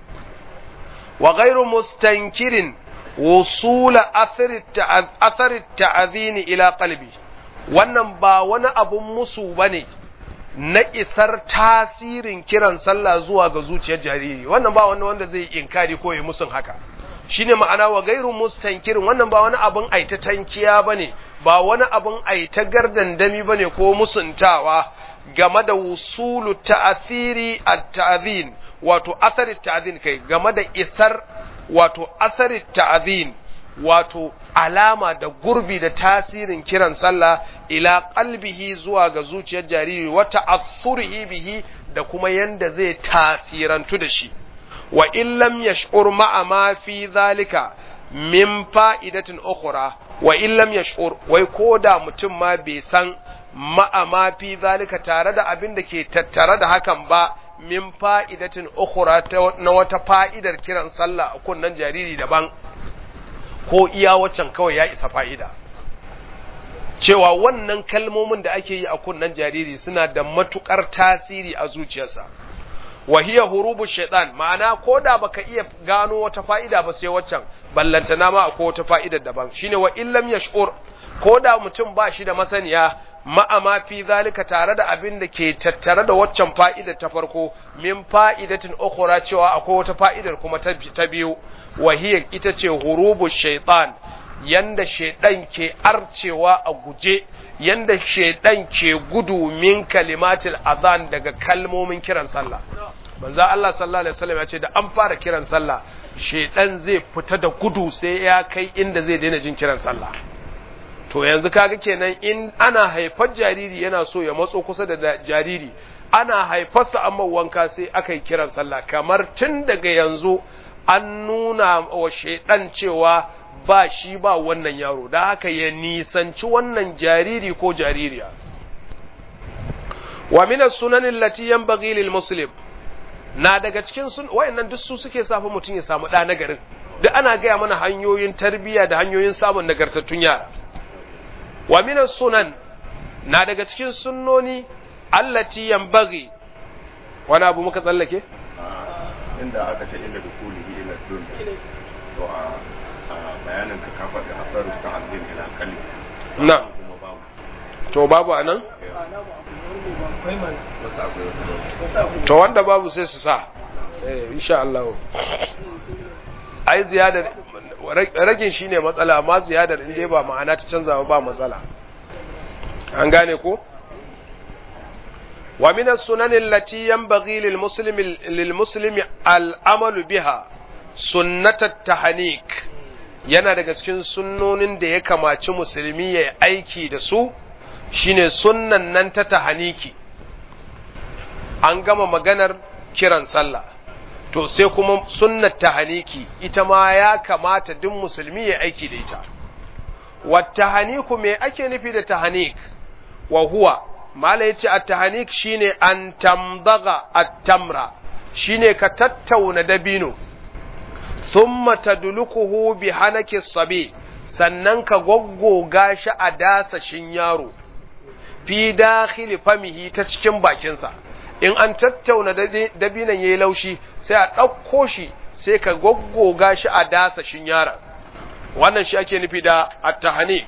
wa ghairu mustankirin wusula athari ta'azini ila qalbi wannan ba wani abun musu bane na isar tasirin kiran sallah zuwa ga zuciyar jariri wannan ba wani wanda zai inkari ko ya musun haka shine ma'ana wa gairu mustankirin wannan ba wani abun aita tankiya bane ba wani abun aita gardandami bane ko musuntawa game da wusulu ta'athiri at-ta'zin wato asarin ta'zin kai game da isar wato asarin ta'zin wato alama da gurbi da tasirin kiran sallah ila qalbihi zuwa ga zuciyar jariri wa ta'assurihi bihi da kuma yanda zai tasirantu da shi wa in lam yash'ur ma'a ma fi zalika min fa'idatin ukhra wa in lam yash'ur wai koda mutum ma bai san ma'a ma fi zalika tare da abin da ke tattare da hakan ba min fa'idatin ukhra na wata fa'idar kiran sallah a kunnan jariri daban ko iya waccan kawai ya isa fa'ida cewa wannan kalmomin da ake yi a kunnan jariri suna da matukar tasiri a zuciyarsa wahiya hurubu shaitan ma'ana ko da baka iya gano wata fa'ida ba sai waccan ballantana ma akwai wata fa'idar daban shine wa illam yash'ur ko da mutum ba shi da masaniya ma'ama fi zalika tare da abin da ke tattare da waccan fa'idar ta farko min fa'idatin ukhra cewa akwai wata fa'idar kuma ta biyu wahiya ita ce hurubu shaitan yanda shaidan ke arcewa a guje yanda shaidan ke gudu min kalimatil azan daga kalmomin kiran sallah manzo Allah sallallahu alaihi wasallam ya ce da an fara kiran sallah shaidan zai fita da gudu sai ya kai inda zai daina jin kiran sallah to yanzu kaga kenan in ana haifar jariri yana so ya matso kusa da jariri ana haifarsa amma wanka sai aka yi kiran sallah kamar tun daga yanzu an nuna wa shaidan cewa ba shi ba wannan yaro da haka ya nisanci wannan jariri ko jaririya wa min as-sunan allati yanbaghi lil muslim na daga cikin sun wayannan duk su suke safa mutum ya samu da na garin duk ana gaya mana hanyoyin tarbiyya da hanyoyin samun nagartattun yara wa min as-sunan na daga cikin sunnoni allati yanbaghi wani abu muka tsallake inda aka ce inda dukulihi ila dun to a bayanin ka kafa da hasaru ta azim ila kalli na kuma babu to babu anan wasu akwai wasu to wanda babu sai su sa eh insha Allah ai ziyadar ragin shine matsala amma ziyadar in dai ba ma'ana ta canza ba matsala an gane ko wa min as-sunan allati yanbaghi lil muslimi lil muslimi al-amalu biha sunnat at-tahnik yana daga cikin sunnonin da ya kamaci musulmi ya aiki da su shine sunnan nan ta tahaniki an gama maganar kiran sallah to sai kuma sunnat tahaniki ita ma ya kamata duk musulmi ya aiki da ita wata haniku me ake nufi da tahanik wa huwa mala yace at-tahanik shine an tamdaga at-tamra shine ka tattauna dabino thumma tadlukuhu bi hanaki sabi sannan ka goggoga shi a dasashin yaro fi dakhili famihi ta cikin bakinsa in an tattauna dabinan yayi laushi sai a ɗauko shi sai ka goggoga shi a dasashin yaron wannan shi ake nufi da at-tahnik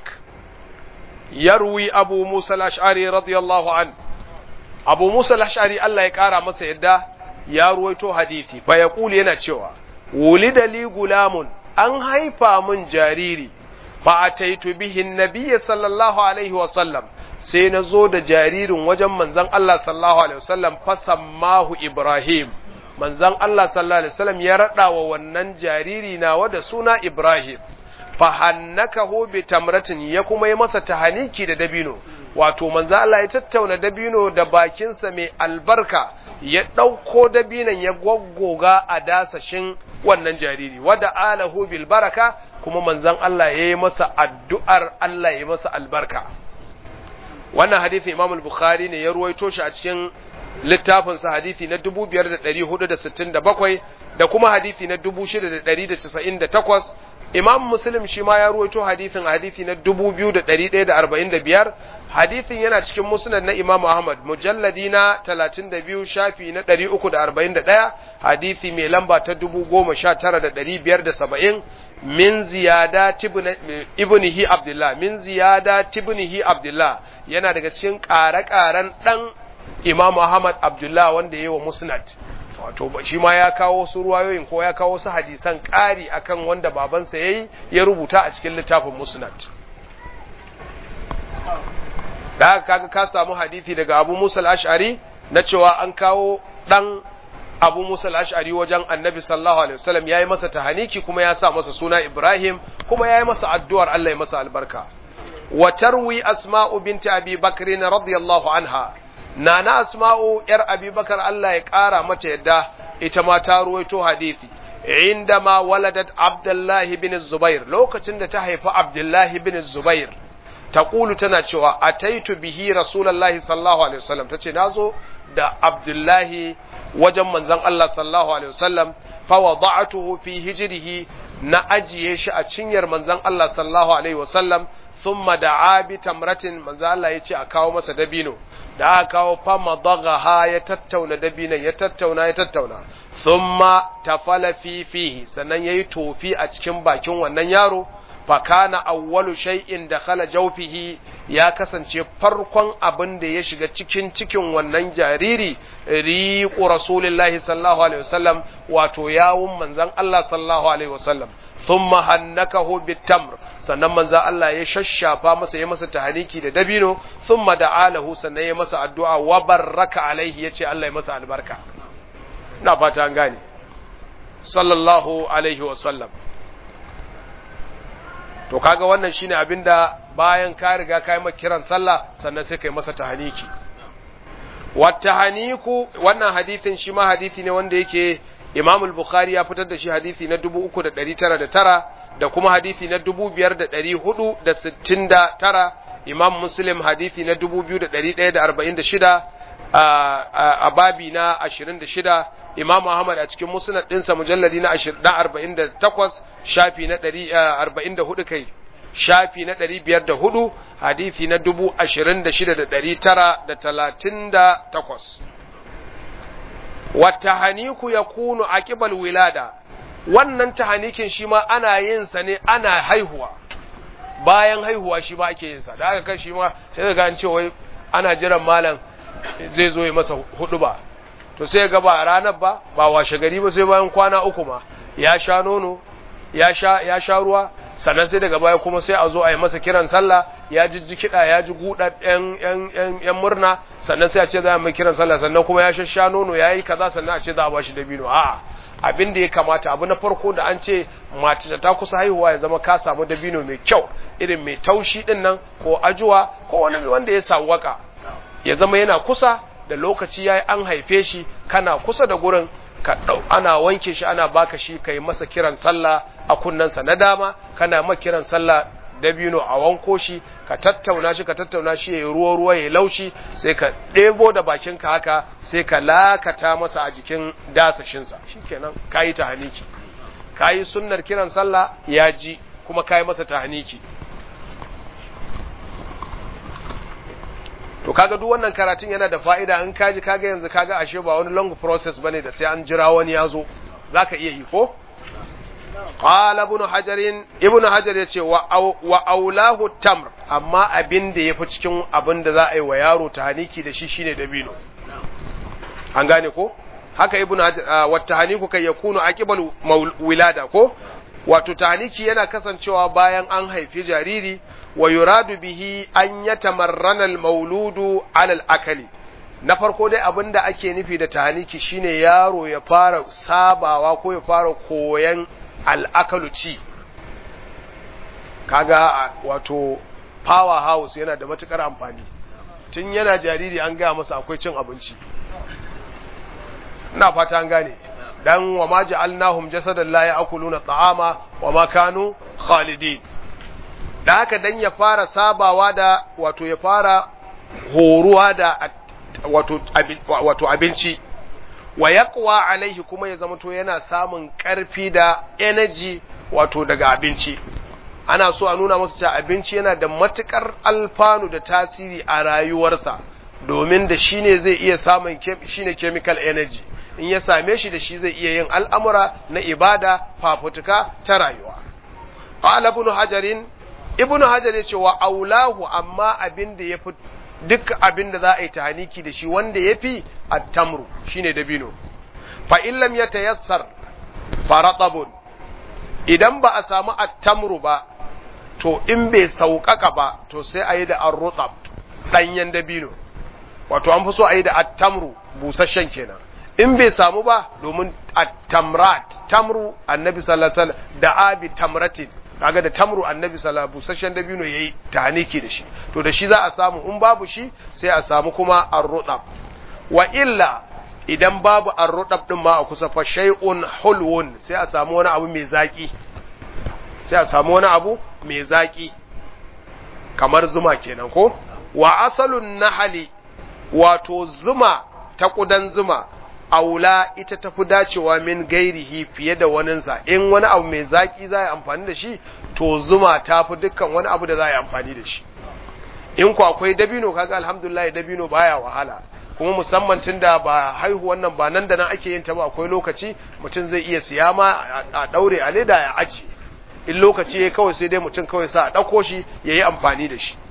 yarwi abu musa al-ash'ari radiyallahu an abu musa al-ash'ari Allah ya kara masa yadda ya ruwaito hadisi fa yaqulu yana cewa wulida li gulamun an haifa mun jariri fa ataitu bihi an sallallahu alaihi wa sallam sai na zo da jaririn wajen manzon Allah sallallahu alaihi wasallam fasammahu Ibrahim manzon Allah sallallahu alaihi wasallam ya rada wa wannan jariri nawa da suna Ibrahim fahannakahu bi tamratin ya kuma yi masa tahaniki da dabino wato manzon Allah ya tattauna dabino da bakinsa mai albarka ya ɗauko dabinan ya goggoga a dasashin wannan jariri wada alahu bil baraka kuma manzon Allah ya yi masa addu'ar Allah ya yi masa albarka wannan hadisi Imam al-Bukhari ne ya ruwaito shi a cikin littafin sa hadisi na 5467 da kuma hadisi na 6198 Imam Muslim shi ma ya ruwaito hadisin hadisi na 2145 hadisin yana cikin musnad na Imam Ahmad mujalladi na 32 shafi na 341 hadisi mai lamba ta 19570 min ziyada ibnihi Abdullah min ziyada ibnihi Abdullah yana daga cikin ƙare-ƙaren ɗan Imam Ahmad Abdullah wanda yayi wa Musnad wato shi ma ya kawo su ruwayoyin ko ya kawo su hadisan ƙari akan wanda babansa yayi ya rubuta a cikin littafin Musnad da haka kaga ka samu hadisi daga Abu Musa al-Ash'ari na cewa an kawo ɗan Abu Musa al-Ash'ari wajen Annabi sallallahu alaihi wasallam yayi masa tahaniki kuma ya sa masa suna Ibrahim kuma yayi masa addu'ar Allah ya masa albarka wa tarwi Asma'u binti Abi Bakr radiyallahu anha nana Asma'u yar Abi Bakar Allah ya kara mata yadda ita ma ta ruwaito hadisi indama waladat Abdullah bin Zubair lokacin da ta haifi Abdullah bin Zubair taqulu tana cewa ataitu bihi rasulullahi sallallahu alaihi wasallam tace nazo da Abdullahi wajen manzon Allah sallallahu alaihi wasallam fa wada'tuhu fi hijrihi na ajiye shi a cinyar manzon Allah sallallahu alaihi wasallam thumma da'a bi tamratin manzon Allah yace a kawo masa dabino da aka kawo fa madaghaha ya tattauna dabinan ya tattauna ya tattauna thumma tafala fi fihi sannan yayi tofi a cikin bakin wannan yaro fakana awwalu shay'in dakhala jawfihi ya kasance farkon abin da ya shiga cikin cikin wannan jariri riqu rasulillahi sallallahu alaihi wasallam wato yawun manzon Allah sallallahu alaihi wasallam thumma hannakahu bitamr sannan manzon Allah ya shashafa masa ya masa tahaniki da dabino thumma da'alahu sannan ya masa addu'a wa barraka alaihi yace Allah ya masa albarka ina fata an gane sallallahu alaihi wasallam to kaga wannan shine abinda bayan ka riga ka yi masa kiran sallah sannan sai kai masa tahaniki wata haniku wannan hadithin shi ma hadithi ne wanda yake Imam al-Bukhari ya fitar da shi hadisi na 3909 da kuma hadisi na 5469 Imam Muslim hadisi na 2146 a babi na 26 Imam Ahmad a cikin musnad ɗinsa mujalladi na 48 shafi na 44 kai shafi na 504 hadisi na 26938 watahaniku ya kunu a ƙibal wilada wannan tahanikin shi ma ana yin sa ne ana haihuwa bayan haihuwa shi ma ake yin sa da aka kan shi ma sai ga an ce wai ana jiran malam zai zo ya masa hudu ba to sai ga ba ranar ba ba washe gari ba sai bayan kwana uku ma ya sha nono ya sha ya sha ruwa sannan sai daga baya kuma sai a zo a yi masa kiran sallah ya jijji kiɗa ya ji guɗa ‘yan murna sannan sai a ce za a mai kiran sallah sannan kuma ya shasha nono ya yi kaza sannan a ce za a ba shi dabino a'a abin da ya kamata abu na farko da an ce mace ta kusa haihuwa ya zama ka samu dabino mai kyau irin mai taushi din nan ko ajuwa ko wani wanda ya sawwaka ya zama yana kusa da lokaci ya an haife shi kana kusa da gurin ka ana wanke shi ana baka shi kai masa kiran sallah a kunnensa na dama kana ma kiran sallah dabino a wanko shi ka tattauna shi ka tattauna shi ya yi ruwa ruwa ya laushi sai ka ɗebo da bakinka haka sai ka lakata masa a jikin dasashinsa shikenan kayi tahaniki kayi sunnar kiran sallah ya ji kuma kayi masa tahaniki to kaga duk wannan karatun yana da fa'ida in kaji kaga yanzu kaga ashe ba wani long process bane da sai an jira wani ya zo zaka iya yi ko qala ibn hajar ibn hajar yace wa wa aulahu tamr amma abin da yafi cikin abin da za a yi wa yaro tahaniki da shi shine dabino an gane ko haka ibn hajar wa tahaniku kai yakunu aqibal wilada ko wato tahaniki yana kasancewa bayan an haifi jariri wa yuradu bihi an yatamarrana al-mauludu ala al-akali na farko dai abin da ake nufi da tahaniki shine yaro ya fara sabawa ko ya fara koyan al'akalu ci kaga wato power house yana da matukar amfani tun yana jariri an gaya masa akwai cin abinci ina fata an gane dan wa ma ja'alnahum jasadan la ya'kuluna ta'ama wa ma kanu khalidin da haka dan ya fara sabawa da wato ya fara horuwa da wato wato abinci wa yaqwa alaihi kuma ya zama to yana samun karfi da energy wato daga abinci ana so a nuna masa cewa abinci yana da matukar alfanu da tasiri a rayuwarsa domin da shi ne zai iya samun shine chemical energy in ya same shi da shi zai iya yin al'amura na ibada fafutuka ta rayuwa qala ibn hajarin ibn hajar yace wa aulahu amma abin da yafi duk abin da za a yi tahaniki da shi wanda yafi at-tamru shine dabino fa in lam yatayassar faratabun idan ba a samu at-tamru ba to in bai sauƙaƙa ba to sai a yi da ar-rutab danyen dabino wato an fi so a yi da at-tamru busasshen kenan in bai samu ba domin at-tamrat tamru annabi sallallahu alaihi wasallam da abi tamratin kaga da tamru annabi sallallahu busasshen dabino yayi tahniki da shi to da shi za a samu in babu shi sai a samu kuma ar-rudab wa illa idan babu ar-rudab din ma a kusa fa shay'un hulwun sai a samu wani abu mai zaki sai a samu wani abu mai zaki kamar zuma kenan ko wa asalun nahali wato zuma ta kudan zuma aula ita tafi dacewa min gairihi fiye da waninsa in wani abu mai zaki za a amfani da shi to zuma ta fi dukkan wani abu da za a yi amfani da shi in ku akwai dabino kaga alhamdulillah dabino baya wahala kuma musamman tun da ba haihu wannan ba nan da nan ake yin ta ba akwai lokaci mutum zai iya siya ma a daure a leda ya aji in lokaci ya kawai sai dai mutum kawai sa a ɗauko shi ya yi amfani da shi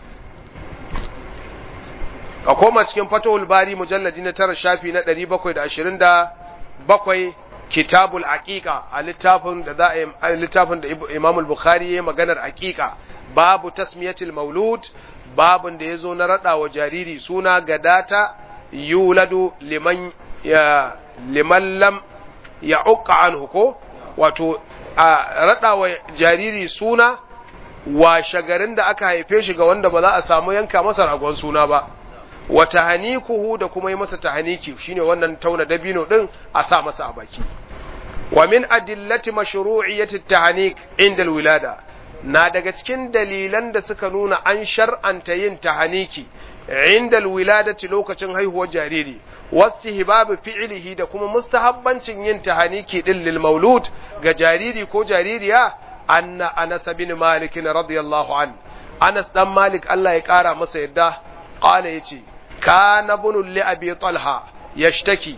ka koma cikin fatahul bari mujalladi na tara shafi na ɗari bakwai da ashirin da bakwai kitabul aqiqa a littafin da za a littafin da imam bukhari ya maganar aqiqa babu tasmiyatul maulud babun da ya zo na raɗa wa jariri suna gadata yuladu liman ya liman lam ya uqqa anhu ko wato a raɗa wa jariri suna washe garin da aka haife shi ga wanda ba za a samu yanka masa ragon suna ba wa tahanikuhu da kuma yi masa tahaniki shine wannan tauna dabino din a sa masa a baki wa min adillati mashru'iyyati tahanik inda alwilada na daga cikin dalilan da suka nuna an shar'anta yin tahaniki inda alwiladati lokacin haihuwar jariri wastihbabu fi'lihi da kuma mustahabbancin yin tahaniki din lil maulud ga jariri ko jaririya anna Anas bin Malik radiyallahu an Anas dan Malik Allah ya kara masa yadda qala yace kana bunu li abi talha yashtaki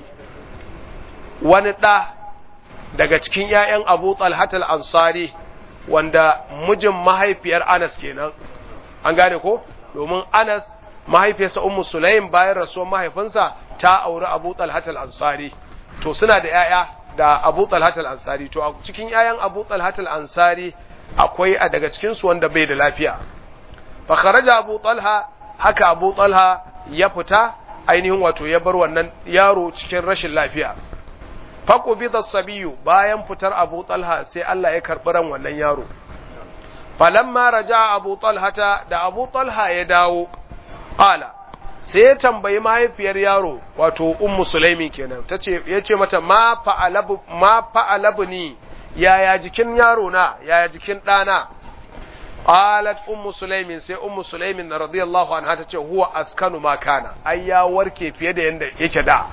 wani da daga cikin ƴaƴan Abu Talha al-Ansari wanda mijin mahaifiyar Anas kenan an gane ko domin Anas mahaifiyarsa Ummu Sulaim bayan rasuwar mahaifinsa ta auri Abu Talha al-Ansari to suna da ƴaƴa da Abu Talha al-Ansari to a cikin ƴaƴan Abu Talha al-Ansari akwai a daga cikin su wanda bai da lafiya fa kharaja Abu Talha haka Abu Talha ya fita ainihin wato ya bar wannan yaro cikin rashin lafiya faqubida sabiyu bayan fitar Abu Talha sai Allah ya karbi ran wannan yaro falamma raja Abu Talha da Abu Talha ya dawo qala sai ya tambayi mahaifiyar yaro wato ummu sulaimin kenan tace yace mata ma fa'alabu ma fa'alabni yaya jikin yaro na yaya jikin dana qalat ummu sulaimin sai ummu sulaimin radiyallahu anha tace huwa askanu ma kana ai ya warke fiye da yanda yake da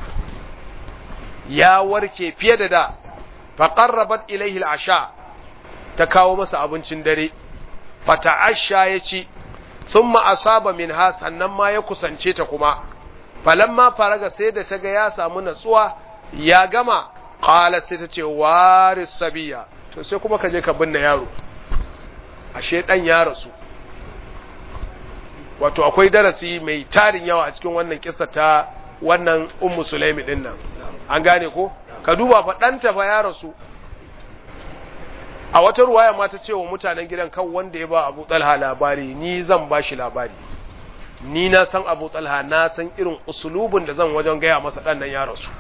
ya warke fiye da da fa qarrabat ilayhi al-asha ta kawo masa abincin dare fa ta'asha yaci thumma asaba minha sannan ma ya kusance ta kuma falamma faraga sai da ta ga ya samu natsuwa ya gama qalat sai ta ce waris sabiya to sai kuma ka je ka binne yaro ashe dan ya rasu wato akwai darasi mai tarin yawa a cikin wannan kissa ta wannan ummu sulaimi din nan an gane ko ka duba fa ɗanta fa ya rasu a wata ruwaya ma ta ce wa mutanen gidan kan wanda ya ba abu talha labari ni zan ba shi labari ni na san abu talha na san irin usulubin da zan wajen gaya masa ɗan nan ya rasu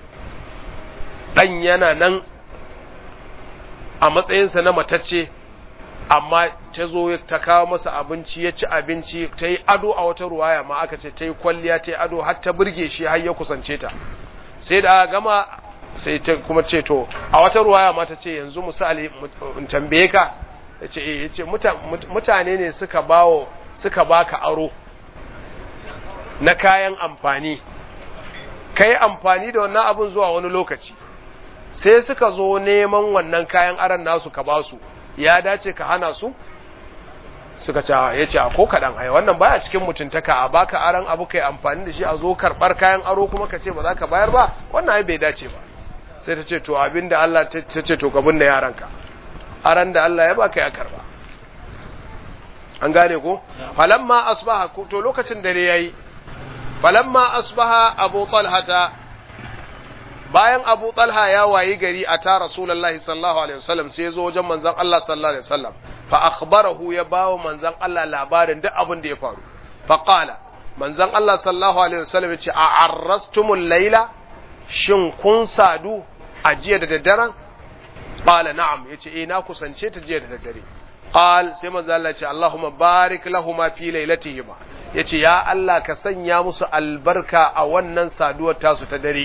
ɗan yana nan a matsayinsa na matacce amma ta zo ta kawo masa abinci ya ci abinci ta yi ado a wata ruwaya ma aka ce ta yi kwalliya ta yi ado har ta burge shi har ya kusance ta sai da aka gama sai ta kuma ce to a wata ruwaya ma ta ce yanzu misali in tambaye ka ya ce eh yace mutane ne suka bawo suka baka aro na kayan amfani kai amfani da wannan abun zuwa wani lokaci sai suka zo neman wannan kayan aron nasu ka ba su ya dace ka hana su suka ce ya ce ko kaɗan ai wannan baya cikin mutuntaka a baka aron abu kai amfani da shi a zo karɓar kayan aro kuma ka ce ba za ka bayar ba wannan ai bai dace ba sai ta ce to abin da Allah ta ce to ka binne yaranka aran da Allah ya baka ya karba an gane ko falamma asbaha to lokacin dare yayi falamma asbaha abu talhata bayan abu talha ya wayi gari a ta rasulullahi sallallahu alaihi wasallam sai ya zo wajen manzon Allah sallallahu alaihi wasallam fa akhbarahu ya bawo manzon Allah labarin duk abin da ya faru fa qala manzon Allah sallallahu alaihi wasallam ya ce a arrastumul laila shin kun sadu a jiya da daddaren qala na'am yace eh na kusance ta jiya da daddare qal sai manzo Allah ce Allahumma barik lahumu fi lailatihima yace ya Allah ka sanya musu albarka a wannan saduwar tasu ta dare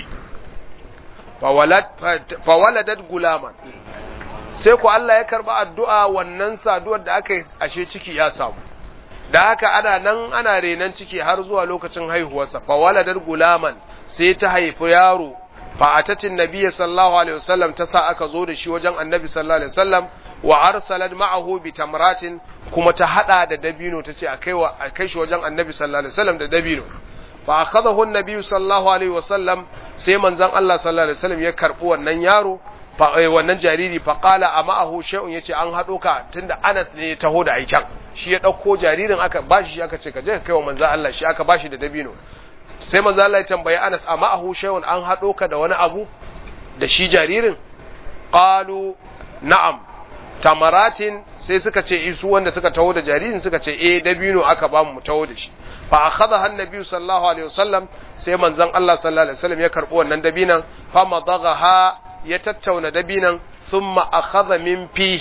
fa waladat gulaman sai ku Allah ya karba addu'a wannan saduwar da aka yi ashe ciki ya samu da haka ana nan ana renan ciki har zuwa lokacin haihuwarsa fa waladat gulaman sai ta haifi yaro fa atatin nabiyyi sallallahu alaihi wasallam ta sa aka zo da shi wajen annabi sallallahu alaihi wasallam wa arsalat ma'ahu bi tamratin kuma ta hada da dabino tace a kai wa a kai shi wajen annabi sallallahu alaihi wasallam da dabino fa akhadahu an-nabi sallallahu alaihi wasallam sai manzon Allah sallallahu alaihi wasallam ya karbi wannan yaro fa wannan jariri fa qala ama'ahu shay'un yace an hado ka tunda Anas ne ya taho da aikan shi ya dauko jaririn aka bashi shi aka ce ka je ka kai wa manzon Allah shi aka bashi da dabino sai manzo Allah ya tambayi Anas amma ahu shay'un an hado ka da wani abu da shi jaririn qalu na'am tamaratin sai suka ce isu wanda suka taho da jaririn suka ce eh dabino aka ba mu taho da shi fa akhadha annabi sallallahu alaihi wasallam sai manzon Allah sallallahu alaihi wasallam ya karbi wannan dabinan fa madaghaha ya tattauna dabinan thumma akhadha min fihi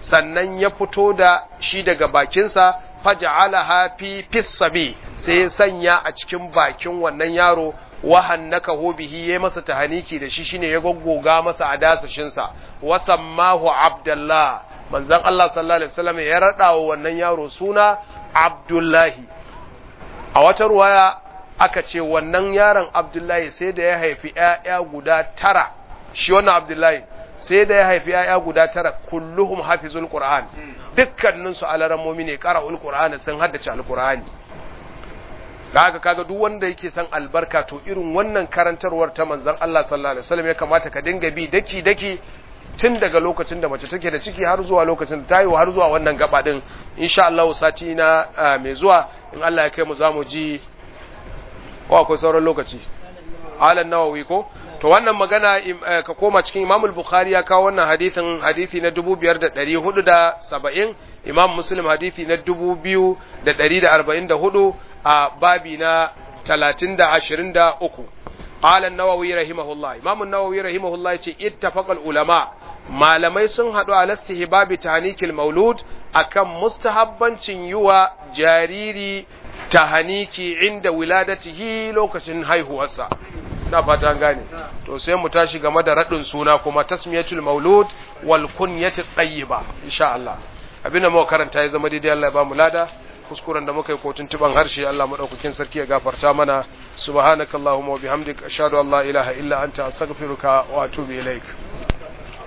sannan ya fito da shi daga bakinsa faj'alaha fi fissabi sai ya sanya a cikin bakin wannan yaro wahannaka bihi yayi masa tahaniki da shi shine ya goggoga masa a dasashin sa wasammahu abdullah manzon Allah sallallahu alaihi wasallam ya rada wa wannan yaro suna abdullahi a wata ruwaya aka ce wannan yaron abdullahi sai da ya haifi ƴaƴa guda tara shi wannan abdullahi sai da ya haifi ƴaƴa guda tara kulluhum hafizul qur'an dukkanin su alarammomi ne qara'ul qur'an sun haddace alqur'ani kaga kaga duk wanda yake san albarka to irin wannan karantarwar ta manzon Allah sallallahu alaihi wasallam ya kamata ka dinga bi daki daki tun daga lokacin da mace take da ciki har zuwa lokacin da ta yi har zuwa wannan gaba din insha Allah sati na mai zuwa in Allah ya kai mu zamu ji ko akwai sauran lokaci alan nawawi ko to wannan magana ka koma cikin Imam al-Bukhari ya kawo wannan hadisin hadisi na 5470 Imam Muslim hadisi na 2144 a babi na 323 qala an-nawawi rahimahullah Imam an-nawawi rahimahullah yace ittafaqal ulama malamai sun hadu ala istihbabi tahnikil maulud akan mustahabbancin yuwa jariri tahaniki inda wiladatihi lokacin haihuwarsa na fata an gane to sai mu tashi game da radin suna kuma tasmiyatul maulud wal kunyati tayyiba insha Allah abinda muka karanta ya zama daidai Allah ya ba mu lada kuskuren da muka yi kotun tuban harshe Allah madaukakin sarki ya gafarta mana subhanakallahumma wa bihamdika ashhadu an la ilaha illa anta astaghfiruka wa atubu ilaik